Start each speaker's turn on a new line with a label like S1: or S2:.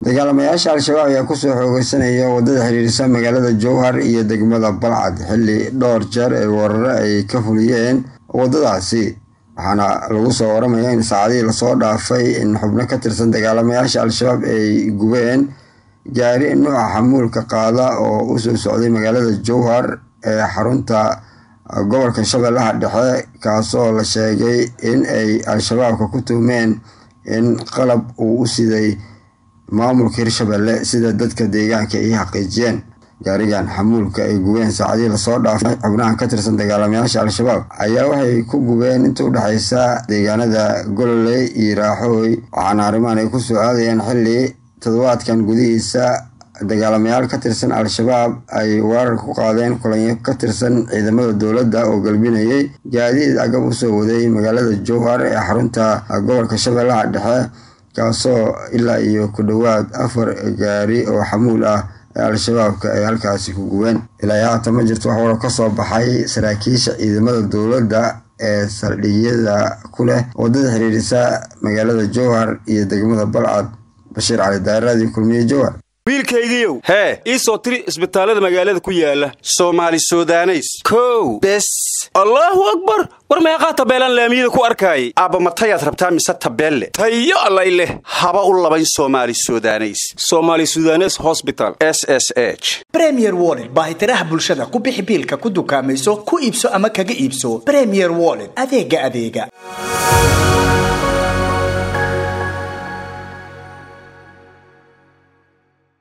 S1: dagaalamayaasha al-shabaab ayaa kusoo xoogeysanaya wadada xiriirisa magaalada jowhar iyo degmada balcad xilli dhowr jeer ee weeraro ay ka fuliyeen wadadaasi waxaana lagu soo waramaya in saacadihii lasoo dhaafay in xubno ka tirsan dagaalamayaasha al-shabaab ay gubeen gaari nuuca xamuulka qaada oo usoo socday magaalada jowhar ee xarunta gobolka shabeellaha dhexe kaasoo la sheegay in ay al-shabaabka ku tuhmeen in qalab uu u siday maamulka hirshabelle sida dadka deegaanka ay xaqiijiyeen gaarigan xamuulka ay gubeen saacadihii lasoo dhaafay xubnahan ka tirsan dagaalamayaasha al-shabaab ayaa waxay ku gubeen inta udhexaysa deegaanada gololey iyo raaxooy waxaana arrimahan ay kusoo aadayeen xilli toddobaadkan gudihiisa dagaalamayaal ka tirsan al-shabaab ay weerar ku qaadeen kulanyo ka tirsan ciidamada dowladda oo galbinayay gaadiid agab usoo waday magaalada jowhar ee xarunta gobolka shabeellaha dhexe kaasoo ilaa iyo ku dhowaad afar gaari oo xamuul ah ee al-shabaabka ay halkaasi ku gubeen ilaa haatan ma jirto wax waro kasoo baxay saraakiisha ciidamada dowladda ee saldhigyada ku leh wadada xiriirisa magaalada jowhar iyo degmada balcad bashiir cali daaraadii kulmiye jowhar
S2: wiilkaygiiow hee ii soo tiri isbitaallada magaalada ku yaala soomaali sudaneys kow bes allaahu akbar war meeqaa tabeelaan laamiyada ku arkaayay aabba matayaad rabtaa mise tabeelle tayo allay leh haba u labayn soomaali sudaneys somaali sudanes hosbital s s h
S3: bremier wollet baahitiraha bulshada ku bixi biilka ku dukaamayso ku iibso ama kaga iibso bremier wollet adeega adeega